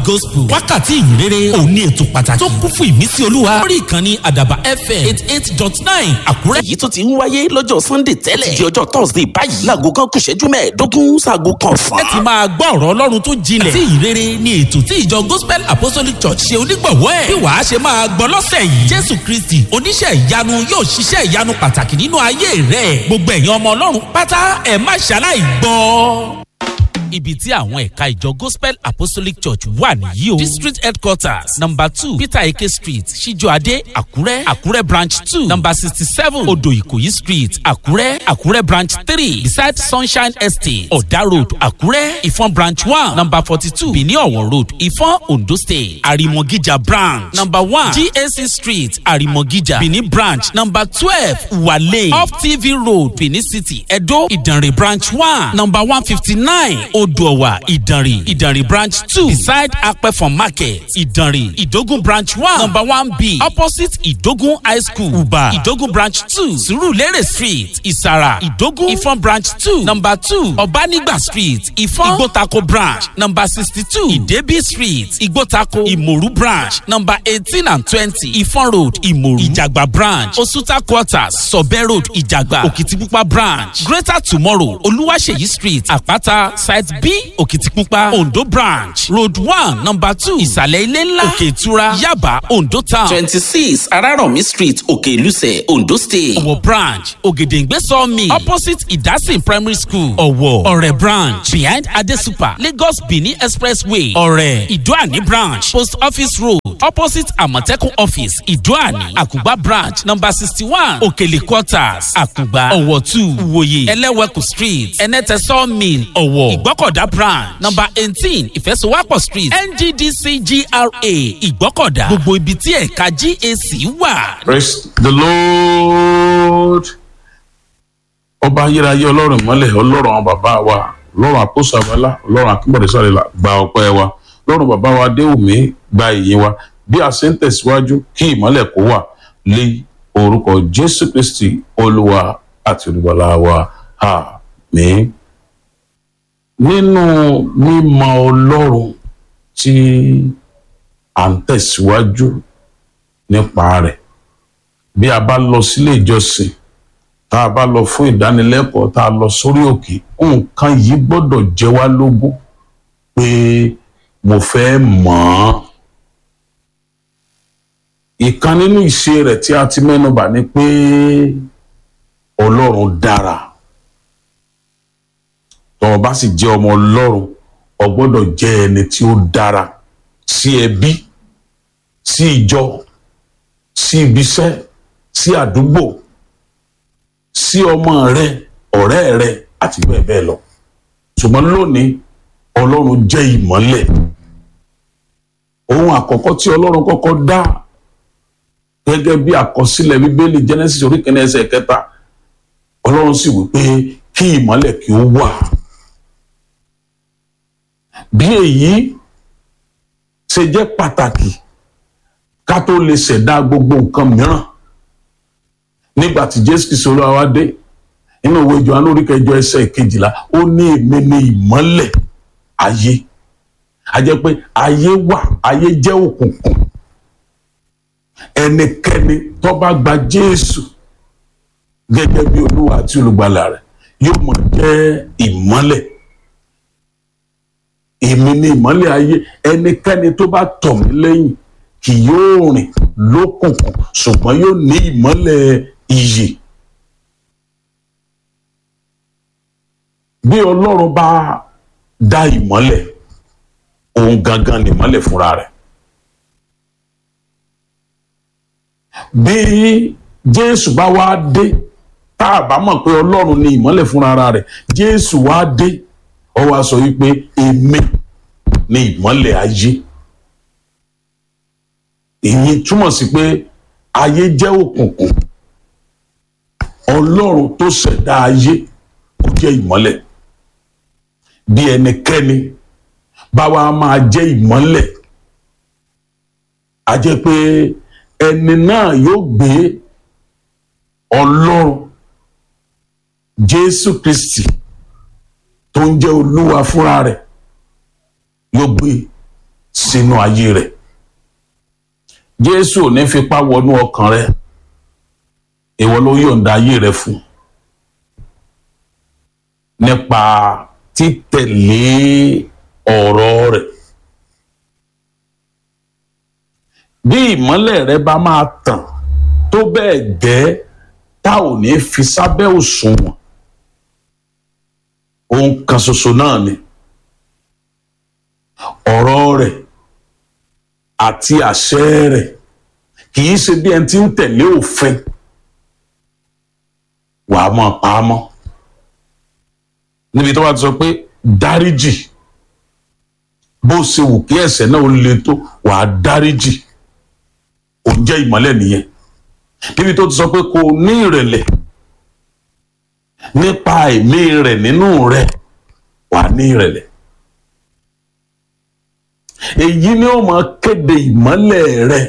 gospel wákàtí ìyìnrere òun ní ètò pàtàkì tó kún fún ìmísí olúwa lórí ìkànnì àdàbà fm eight eight dot nine àkúrẹ́. èyí tó ti ń wáyé lọ́jọ́ sunday tẹ́lẹ̀ di ọjọ́ thursday báyìí láago kan kù ṣẹ́jú mẹ́ẹ̀ẹ́dógún sáago kan fún. ẹ ti máa gbọ́ ọ̀rọ̀ ọlọ́run tó jinlẹ̀ àti ìyìnrere ní ètò tí ìjọ gospel apostolic church ṣe onígbọ̀wọ́ ẹ̀ bí wàá ṣe máa gbọ́ lọ́sẹ̀ yìí jésù kristi oníṣẹ́ ìyanu yóò ṣiṣẹ́ ìyanu pàtàkì nínú ayé rẹ̀ gbogbo ẹ̀yin ọmọ ọlọ́run pátá ẹ̀ má ṣaláì gbọ́ ibi tí àwọn ẹ̀ka ìjọ gospel apostolic church wà nìyí o district headquarters number two peter eke street ṣíjọ́adé àkúrẹ́ àkúrẹ́ branch two number sixty seven odò ìkòyí street àkúrẹ́ àkúrẹ́ branch three beside sunshine estate ọ̀dà road àkúrẹ́ ìfọ̀n branch one number forty two benin ọ̀wọ̀ road ìfọ̀n ondo state àrìmọ̀gíjà branch number one gac street àrìmọ̀gíjà benin branch number twelve wale off tv road benin city edo ìdànrè branch one number one fifty nine odòwà ìdànrè ìdànrè branch two beside apẹ̀fọ̀n market ìdànrè ìdógún branch one number one b opposite ìdógún high school uba ìdógún branch two surulere street ìsàrà ìdógún ìfọ̀n branch two number two ọ̀bánigba street ìfọ̀n ìgbótako branch number sixty two ìdẹ́bí street ìgbótako ìmòrú branch number eighteen and twenty ìfọ̀n road ìmòrú ìjàgbá branch osuta quarters sọ̀bẹ́ road ìjàgbá òkìtìpupa branch greater tomorrow olúwaṣeyí street àpáta side b òkìtìpupa ondo branch road one number two ìsàlẹ̀ ilé ńlá òkè ìtura yaba ondo town twenty six arárọ̀mí street òkè ìlúsẹ̀ ondo state. ọ̀wọ̀ branch ògèdèǹgbé sawmill opposite ìdásìn primary school ọ̀wọ̀ ọ̀rẹ́ branch behind adesupa lagos benin expressway ọ̀rẹ́ ìdúàní branch post office road opposite àmọ̀tẹ́kùn office ìdúàní àkùgbà branch number sixty one òkèlè quarters àkùgbà ọ̀wọ̀ two ìwòye ẹlẹ́wẹ̀kù street ẹnẹ́tẹ̀ sawmill ọ̀wọ̀ ìgbọ́kọ̀dá branch number eighteen ìfẹsowápọ̀ street ngdc gra ìgbọ́kọ̀dá gbogbo ibi tí ẹ̀ka gac wà praise the lord ọba ayérayé ọlọ́run mọ́lẹ̀ ọlọ́run àwọn bàbá wa ọlọ́run àkóso àbálá ọlọ́run akínbọ̀dé sọ̀rọ̀ gba ọpẹ́ wa ọlọ́run bàbá wa adéwùmí gba ìyìn wa bí a ṣe ń tẹ̀síwájú kí ìmọ́lẹ̀ kó wà lé orúkọ jésù kristi olúwa àti olùbọ̀lá wa àmín nínú mímọ ọlọ́run tí à ń tẹ̀síwájú nípa rẹ̀ bí a bá lọ sílé ìjọsìn tá a bá lọ fún ìdánilẹ́kọ̀ọ́ tá a lọ sórí òkè nǹkan yìí gbọ́dọ̀ jẹ́ wá lógún pé mo fẹ́ mọ̀ ọ́n. ìkan nínú ìṣe rẹ̀ tí a ti mẹ́nubà ni pé ọlọ́run dára tọ́ ọ bá sì jẹ́ ọmọ ọlọ́run ọ gbọ́dọ̀ jẹ́ ẹni tí ó dára sí ẹbí sí ìjọ sí ibiṣẹ́ sí àdúgbò sí ọmọ rẹ ọ̀rẹ́ rẹ àti bẹ́ẹ̀ bẹ́ẹ̀ lọ ṣùgbọ́n lónìí ọlọ́run jẹ́ ìmọ́lẹ̀ ohun àkọ́kọ́ tí ọlọ́run kọ́kọ́ dá gẹ́gẹ́ bí àkọsílẹ̀ bíbélì genesis orí kìíní ẹsẹ̀ kẹta ọlọ́run sì wí pé kí ìmọ́lẹ̀ kí ó wà bí èyí ṣe jẹ́ pàtàkì ká tó lè ṣẹ̀dá gbogbo nǹkan mìíràn nígbà tí jésù kìí sọ̀rọ̀ àwa dé inú òwe johannu orí kẹjọ ẹsẹ̀ kejìlá ó ní èmi ní ìmọ́lẹ̀ ayé a jẹ́ pé ayé wà ayé jẹ́ òkùnkùn ẹnikẹ́ni tó bá gba jésù gẹ́gẹ́ bí olúwa àti olùgbàlà rẹ̀ yóò mọ̀ jẹ́ ìmọ́lẹ̀ èmi ní ìmọ́lẹ̀ ayé ẹnikẹ́ni tó bá tọ̀ mí lẹ́yìn kì yóò rìn lókùnkùn ṣùgbọ́n yóò ní ìmọ́lẹ̀ iyè. bí ọlọ́run bá dá ìmọ́lẹ̀ òun gangan ní ìmọ́lẹ̀ fúnra rẹ̀. bí jésù bá wá dé tá a bá mọ̀ pé ọlọ́run ní ìmọ́lẹ̀ fúnra rẹ̀ jésù wá dé ó wá sọ wípé èmi ní ìmọ́lẹ̀ ayé èyí túmọ̀ sí pé ayé jẹ́ òkùnkùn ọlọ́run tó ṣẹ̀dá ayé ó jẹ́ ìmọ́lẹ̀ bí ẹnikẹ́ni báwa máa jẹ́ ìmọ́lẹ̀ a jẹ́ pé ẹni náà yóò gbé ọlọ́run jésù kristi tó ń jẹ́ olúwa fúnra rẹ̀ yóò gbé sínú ayé rẹ̀ jésù ò ní fipá wọnú ọkàn rẹ̀ ìwọ ló yọ̀ǹda ayé rẹ̀ fún nípa títẹ̀lé ọ̀rọ̀ rẹ̀ bí ìmọ́lẹ̀ rẹ bá máa tàn tó bẹ́ẹ̀ gẹ́ tá ò ní fi sábẹ́ òṣùwọ̀n ohun kan ṣoṣo náà ni ọ̀rọ̀ rẹ̀ àti àṣẹ rẹ̀ kì í ṣe bí ẹni tí ń tẹ̀lé òfin wàá máa pa á mọ́ níbi tó bá ti sọ pé dáríjì bó ṣe wù kí ẹ̀ṣẹ̀ náà ó le tó wàá dáríjì kò jẹ́ ìmọ́lẹ̀ nìyẹn níbi tó ti sọ pé kò ní ìrẹ̀lẹ̀ nípa ẹ̀mí rẹ̀ nínú rẹ̀ wà ní ìrẹ̀lẹ̀ èyí ni ó máa kéde ìmọ́lẹ̀ rẹ̀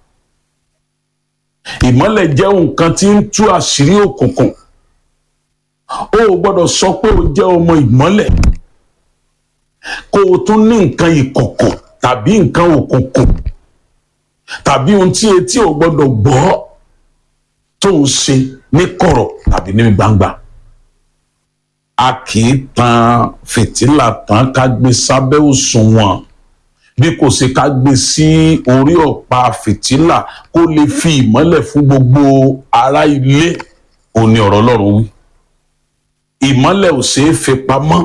ìmọ́lẹ̀ jẹ́ nǹkan tí ń tú àṣírí òkùnkùn o ò gbọ́dọ̀ sọ pé o jẹ́ ọmọ ìmọ́lẹ̀ kó o tún ní nǹkan ìkọ̀kọ̀ tàbí nǹkan òkùnkùn tàbí ohun tí etí ò gbọ́dọ̀ gbọ́ tó ń ṣe ní kọ̀rọ̀ tàbí ní gbangba a kì í tan fìtílà tán ká gbé sábẹ́ òṣùwọ̀n bí kò ṣe ká gbé sí orí ọ̀pá fìtílà kó lè fi ìmọ́lẹ̀ fún gbogbo ará ilé òní ọ̀rọ̀ Ọlọ́run wí ìmọ́lẹ̀ ò ṣeé fi pamọ́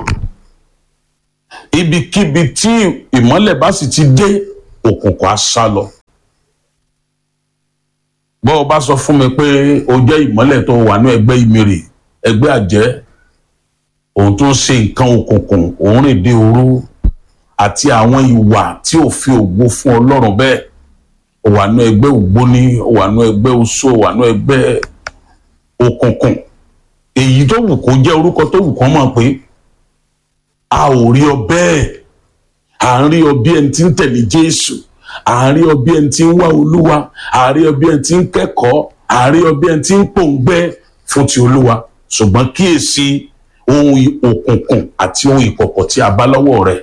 ibikíbi tí ìmọ́lẹ̀ bá sì ti dé òkùnkùn á sá lọ bọ́ ọ bá sọ fún mi pé o jẹ́ ìmọ́lẹ̀ tó wà ní ẹgbẹ́ ìmìrì ẹgbẹ́ àjẹ́ òun tó ń ṣe nǹkan òkùnkùn òun rìn dé òru àti àwọn ìwà tí ò fi ògo fún ọlọ́run bẹ́ẹ̀ ó wà ní ẹgbẹ́ ògbóní ó wà ní ẹgbẹ́ oṣó ó wà ní ẹgbẹ́ òkùnkùn èyí tó wù kó jẹ́ orúkọ tó wù kán mọ̀ pé a ò rí ọ bẹ́ẹ̀ à ń rí ọ bí ẹni tí ń tẹ̀lé Jésù à ń rí ọ bí ẹni tí ń wá Olúwa à ń rí ọ bí ẹni tí ń kẹ́kọ̀ọ́ à ń rí ọ bí ẹni tí ń pòǹgbẹ́ fún ti Olúwa ṣùgbọ́n kíyèsí ohun òkùnkùn àti ohun ìkọ̀kọ̀ tí a bá lọ́wọ́ rẹ̀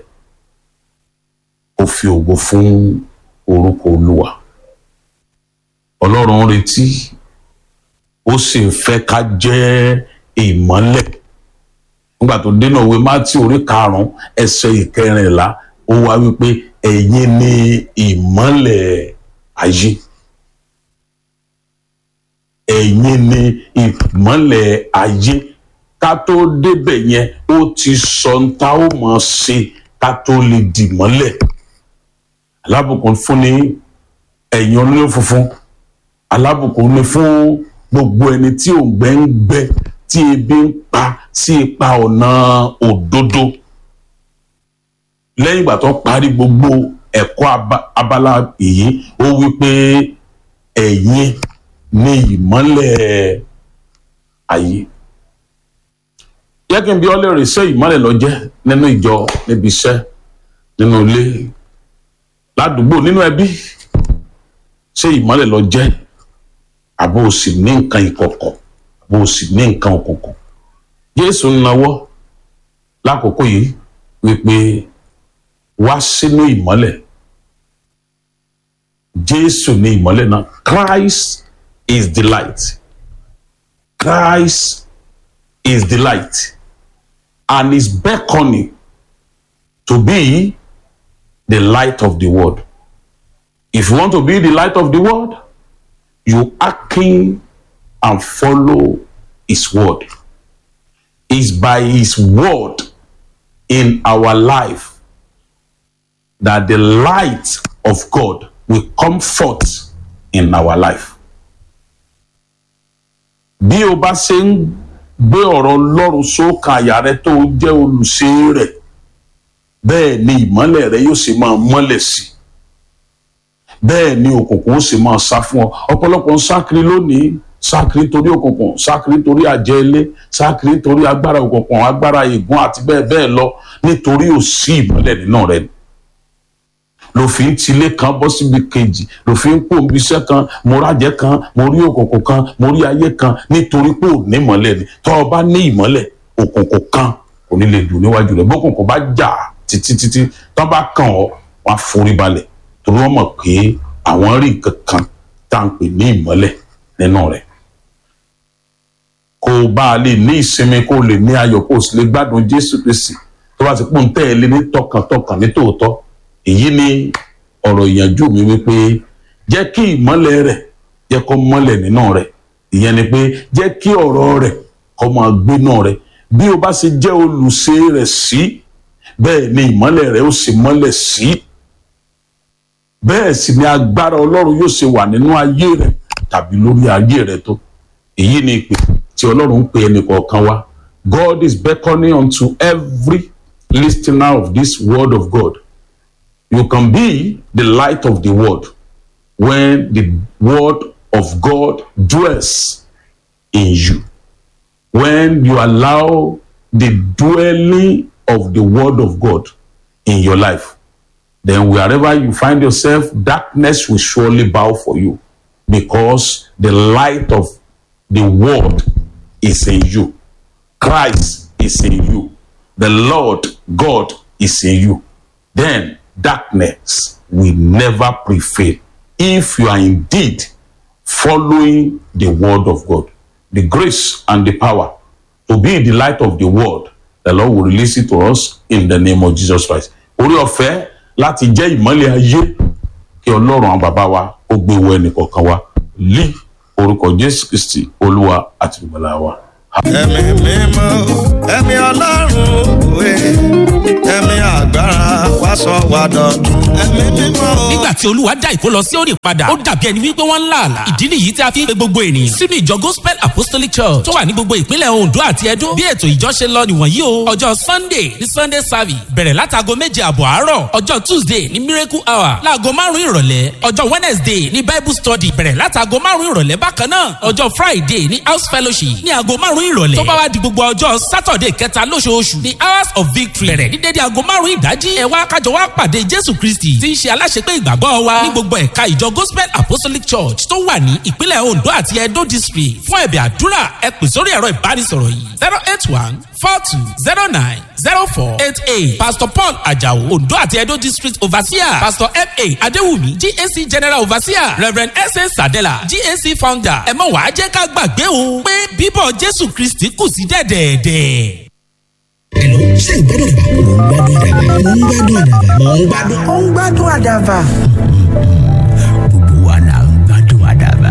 ó fi ògo fún orúkọ Olúwa Ọlọ́run ń retí ó sì ń fẹ́ ká jẹ́ ìmọ́lẹ̀ nígbà tó dénà òwe mátí orí karùnún ẹsẹ̀ ìkẹrìnlá ó wá wípé ẹ̀yin ni ìmọ́lẹ̀ ayé ẹ̀yin ni ìmọ́lẹ̀ ayé ká tó débẹ̀ yẹn ó ti sọ ń ta ó mọ̀ ṣe ká tó lè dìmọ́lẹ̀ alábùkún fún ni ẹ̀yin olóyún funfun alábùkún ni fún gbogbo ẹni tí òǹgbẹ ń gbẹ tí ebi ń pa sí ipa ọ̀nà òdodo lẹ́yìn ìgbà tó parí gbogbo ẹ̀kọ́ abala yìí ó wí pé ẹ̀yin ni ìmọ́lẹ̀ ayé yẹ kí n bí ọlẹ́rìí ṣé ìmọ́lẹ̀ ló jẹ́ nínú ìjọ níbi iṣẹ́ nínú ilé ládùúgbò nínú ẹbí ṣé ìmọ́lẹ̀ ló jẹ́ àbò sì ní nǹkan ìkọ̀kọ̀ àbò sì ní nǹkan òkùnkùn Jésù ń nawọ́ lákòókò yìí wípé wá sínú ìmọ́lẹ̀ Jésù ní ìmọ́lẹ̀ náà Christ is the light Christ is the light and is beckoning to be the light of the world if you want to be the light of the world you hearken and follow his word it's by his word in our life that the light of God will come forth in our life. bí o bá ṣe ń gbé ọ̀rọ̀ Ọlọ́run sókè àyà rẹ tó jẹ́ olùṣe rẹ̀ bẹ́ẹ̀ ni ìmọ́lẹ̀ rẹ yóò sì máa mọ́lẹ̀ sí i bẹ́ẹ̀ ni òkùnkùn ó sì máa sá fún ọ ọ̀pọ̀lọpọ̀ ń sákiri lónìí sákiri torí òkùnkùn sákiri torí àjẹ́ ilé sákiri torí agbára òkùnkùn agbára ègún àti bẹ́ẹ̀ bẹ́ẹ̀ lọ nítorí ò sí ìmọ́lẹ̀ nínú rẹ ni lòfin tilé kan bọ́ síbi kejì lòfin pò ń bíṣẹ́ kan mo rájẹ́ kan mo rí òkùnkùn kan mo rí ayé kan nítorí pé ò ní ìmọ́lẹ̀ ni tọ́ ọ bá ní ìmọ́lẹ̀ òkùnkùn kan kò ní lè dùn níwájú rẹ̀ bókùnkùn bá jà títí títí tọ́ bá kàn ọ́ wọ́n á forí balẹ̀ torí wọ́n mọ̀ pé àwọn rí nǹkan kan tá à ń pè ní ìmọ́lẹ̀ nínú rẹ̀ kó o bá a lè ní ìsinmi kó o lè ní ayọ̀ kó o sì lè gbádùn Jésù Kristi tó bá ti pọ́n tẹ́ ẹ lé ní tọkàntọkàn ní tòótọ́ èyí ni ọ̀rọ̀ ìyànjú mi wípé jẹ́ kí ìmọ́lẹ̀ rẹ̀ jẹ́ kó mọ́lẹ̀ nínú rẹ̀ ìyẹn ni pé jẹ́ kí ọ̀rọ̀ rẹ̀ kó máa gbénú rẹ̀ bí o bá ṣe jẹ́ olùṣe rẹ̀ sí bẹ́ẹ̀ ni ìmọ́lẹ̀ rẹ̀ ó sì mọ́lẹ̀ sí bẹ́ẹ̀ sì ni agbára Ọlọ́run yóò ṣe wà nínú ayé rẹ̀ tàbí lórí ayé rẹ̀ tó èyí ni ìpè tí Ọlọ́run ń pè ẹnì kọ̀ọ̀kan wa God is beckoning unto every listener of this word of God you can be the light of the world when the word of God dwells in you. When you allow the dwelling of the word of God in your life, then wherever you find yourself, darkness will surely bow for you because the light of the word is in you. Christ is in you. The Lord God is in you. Then darkness will never prevail if you are indeed following the word of God. The grace and the power to be the light of the world, the Lord will release it to us in the name of Jesus Christ. Orí ọ̀fẹ́ láti jẹ́ ìmọ́lẹ̀ ayé kí Ọlọ́run àwọn bàbá wa ó gbé wọ ẹnì kọ̀ọ̀kan wa lí orúkọ Jésù Kristi Olúwa àti ìgbàlà wa. ẹ̀mí mímọ́ ẹ̀mí ọlọ́run òwe ẹ̀mí agbára wá sọ wá dọ̀tun ẹ̀mí mímọ́. nígbà tí olúwa dá ìkó lọ sí òní padà ó dàbí ẹni wípé wọ́n ń là àlà ìdí nìyí tí a fi ń pe gbogbo ènìyàn sínú ìjọ gospel apostolic church tó wà ní gbogbo ìpínlẹ̀ ondo àti edo bí ètò ìjọ ṣe lọ nìwọ̀nyí o ọjọ́ sunday ní sunday service bẹ̀rẹ̀ látago méje àbọ̀ àárọ̀ ọjọ́ tuesday ní miracle hour láago márùn-ún ìrọ̀lẹ́ ọjọ́ wednesday ní bible study bẹ̀rẹ̀ látago márùn-ún ìrọ̀lẹ́ bákan náà ọjọ́ friday ní house fellowship ní aago márùn-ún ìrọ̀lẹ́ tó bá wá di gbogbo ọjọ́ saturday kẹta lóṣooṣù ní hours of victory bẹ̀rẹ̀ ní dédé aago márùn-ún ìdájí ẹ wá kájọ wá pàdé jésù kristi tí ń ṣe aláṣepé ìgbàgbọ́ wa ní gbogbo ẹ̀ka ìjọ gospel apostolic church tó wà ní ìpínlẹ̀ ondo àti edo district fún ẹ̀bẹ̀ àdúrà ẹ pè sórí ẹ̀rọ ìbánisọ̀rọ̀ yìí zero eight one four two zero nine zero four eight eight pastor paul ajao ondo àti edo district overseer pastor fa adéwùmí gac general overseer reverend sa sadela gac founder ẹ mọ̀ wá jẹ́ ká gbàgbé o pé bíbọ̀ jésù kristi kù sí dẹ̀dẹ̀ẹ̀dẹ̀. Hello, ṣé ìgbádùn àdàbà? Mò ń gbádùn àdàbà. Mò ń gbádùn àdàbà. ó ń gbádùn àdàbà. Gbogbo wa là ń gbádùn àdàbà.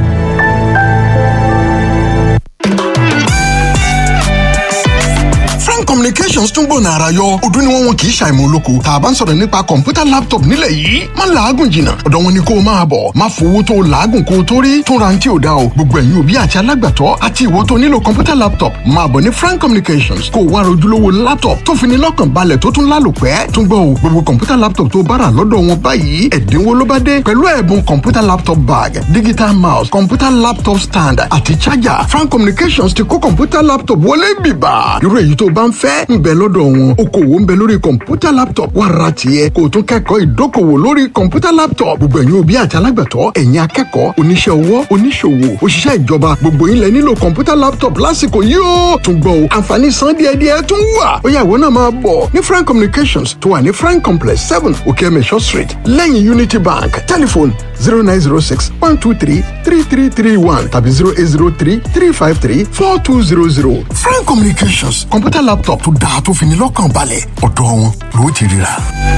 frank communications tún gbòòna ara yọ ọdún ni wọn wọn kì í ṣàìmọ̀ olóko tá a bá ń sọ̀rọ̀ nípa kọ̀ǹpútà laptop nílẹ̀ yìí má làágùn jìnnà ọ̀dọ̀ wọn ni kó o máa bọ̀ má fowó tó o làágùn kó o tó rí tún ra ti ò da o gbogbo ẹ̀yin òbí àti alágbàtọ́ àti ìwọ tó nílò kọ̀ǹpútà laptop máa bọ̀ ní frank communications kó o wá rojúlówó laptop tó fi ní lọ́kàn balẹ̀ tó tún lálòpẹ́ tún gbọ́ o gbogbo kọ̀ǹpútà laptop tó bára lọ́dọ̀ wọn báyìí ẹ̀dínwó ló bá dé pẹ̀lú ẹ̀bùn kọ̀ǹpútà laptop bag digital mouse kọ̀ǹpútà laptop stand àti charger frank communications ti kó kọ̀ǹpútà laptop wọlé bìbà irú èyí tó bá ń fẹ́ ń bẹ lọ́dọ̀ wọn okòwò ń bẹ lórí kọ̀ǹpútà laptop wà ra tiẹ̀ kó o tún kẹ́kọ̀ọ́ ìdókòwò lórí kọ̀ǹpútà laptop gbogbo ẹ̀yin òbí àti alágbàtọ́ ẹ̀yin akẹ́kọ̀ọ́ oníṣẹ́ ọwọ́ oníṣòwò òṣìṣẹ́ ìjọba gbogbo yín lẹ nílò kọ̀ǹpútà laptop lásìkò yìí ó tún gbọ́ o àǹfààní san díẹ̀díẹ̀ tún wà ó yá ìwọ náà máa bọ̀ ní frank communications tó wà ní frank complex seven okeemesho street lẹ́yìn unity bank telephone zero nine zero six one two three three three three one tàbí zero eight zero three three five three four two zero zero frank communications kọ̀ǹpútà laptop tó dáa tó fi ní lọ́kàn balẹ̀ ọ̀dọ̀ wọn ló ti ríra.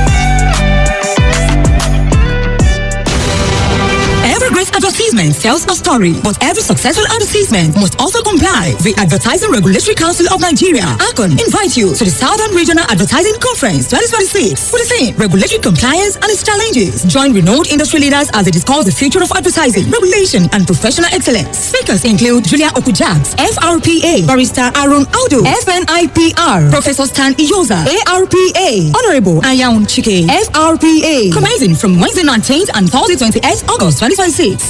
Every great advertisement tells a story, but every successful advertisement must also comply. The Advertising Regulatory Council of Nigeria, ACON, invite you to the Southern Regional Advertising Conference 2026 with the theme Regulatory Compliance and its Challenges. Join renowned industry leaders as they discuss the future of advertising, regulation, and professional excellence. Speakers include Julia Okujaks, FRPA, Barrister Aaron Aldo, FNIPR, Professor Stan Iyoza, ARPA, Honorable Ayaun Chike, FRPA. Commencing from Wednesday 19th and Thursday 28th August 2026 by 10 a.m.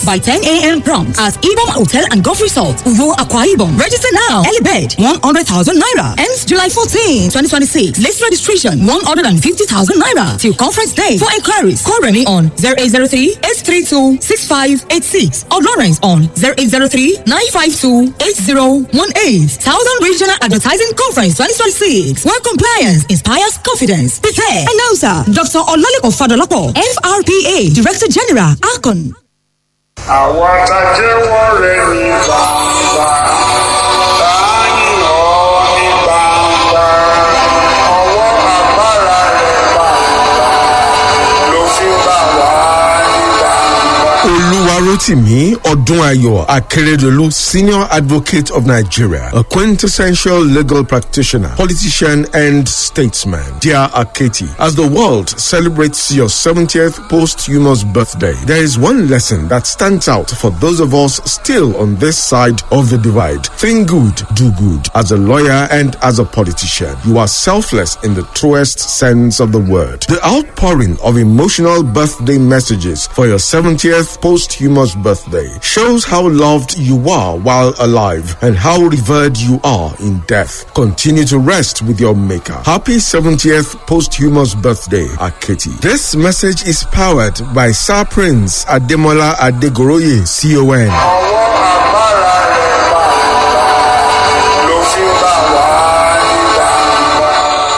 a.m. prompt at Ibom Hotel and Golf Resort, Uvo Aqua Ibom. Register now. Early bed 100,000 naira. Ends July 14, 2026. List registration 150,000 naira till conference day. For inquiries, call Remy on 0803 832 6586 or Lawrence on 0803 952 8018. Southern Regional Advertising Conference 2026. Where compliance inspires confidence. Prepare. Announcer Dr. Olalekan Fadolapo, FRPA Director General, Akon. àwa tá a jẹ́wọ́ rẹ̀ ní gbangba láàyè ọ́ ní gbangba ọwọ́ agbára rẹ̀ gbangba ló fi bá wà ní gbangba. Oluwarotimi Odunayo Akeredolu, Senior Advocate of Nigeria, a quintessential legal practitioner, politician, and statesman. Dear Aketi, as the world celebrates your 70th posthumous birthday, there is one lesson that stands out for those of us still on this side of the divide. Think good, do good. As a lawyer and as a politician, you are selfless in the truest sense of the word. The outpouring of emotional birthday messages for your 70th posthumous birthday shows how loved you are while alive and how revered you are in death. Continue to rest with your maker. Happy 70th posthumous birthday, Aketi. This message is powered by Sir Prince Ademola Adegoroye, CON. ọwọ́ agbára rẹ̀ gbangba ló fi bá wà ní gbangba.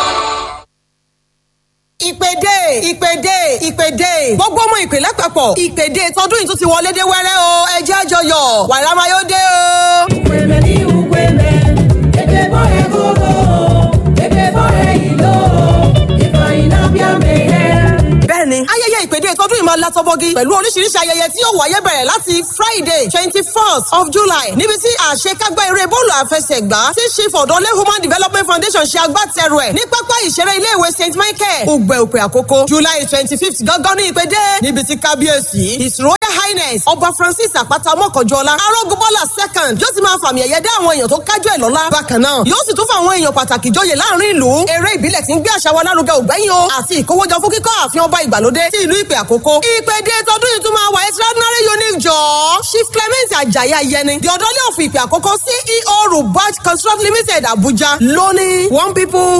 ìpèdè ìpèdè ìpèdè gbogbo ọmọ ìpè lápapọ̀ ìpèdè tọdún yìí tún ti wọlé dé wẹ́rẹ́ o ẹ jẹ́ àjọyọ̀ wàrà máa yóò dé o. Ukweme ni ukweme, ebe bore gogo, ebe bore ilo, ifeanyi na-abịa meghe. bẹ́ẹ̀ni ayẹyẹ ìpèdè tọdún yìí máa látọ́bọ́gí pẹ̀lú oríṣiríṣi ayẹyẹ tí yóò wáyé bẹ̀rẹ̀ láti friday twenty first of july níbi tí àṣekágbá eré bọ́ọ̀lù àfẹsẹ̀gbá tí chief ọ̀dọ́lé human development foundation ṣe agbátẹrù ẹ̀ ní pápá ìṣeré iléèwé st michael ògbẹ́ òpè àkókò july twenty fifth gángan ní ìpèdè níbi tí kábíyèsí his royal highness ọba francis àpáta mọ́kànjọ́lá arógunbọ́lá second yóò ti máa fàmì ẹ̀yẹ dá àwọn èèyàn tó kájú ẹ̀ lọ́lá bákan náà yóò sì tún fún àwọn èèyàn pàtàkì jọyè láàrin ìlú eré ìbílẹ̀ tí ń gbé àṣà wa lárugẹ ògbẹ́yìn o àti ìkówójọ fún kíkọ́ ààfin ọba ìgbàlódé tí ìlú ìpè àkókò ìpèdè tọdún yìí tún máa wà extraordinary unique jọ chief clement ajayi ayẹni the ọ̀dọ́lé òfin ìpè àkókò ceo rubat construct limited abuja lónìí one people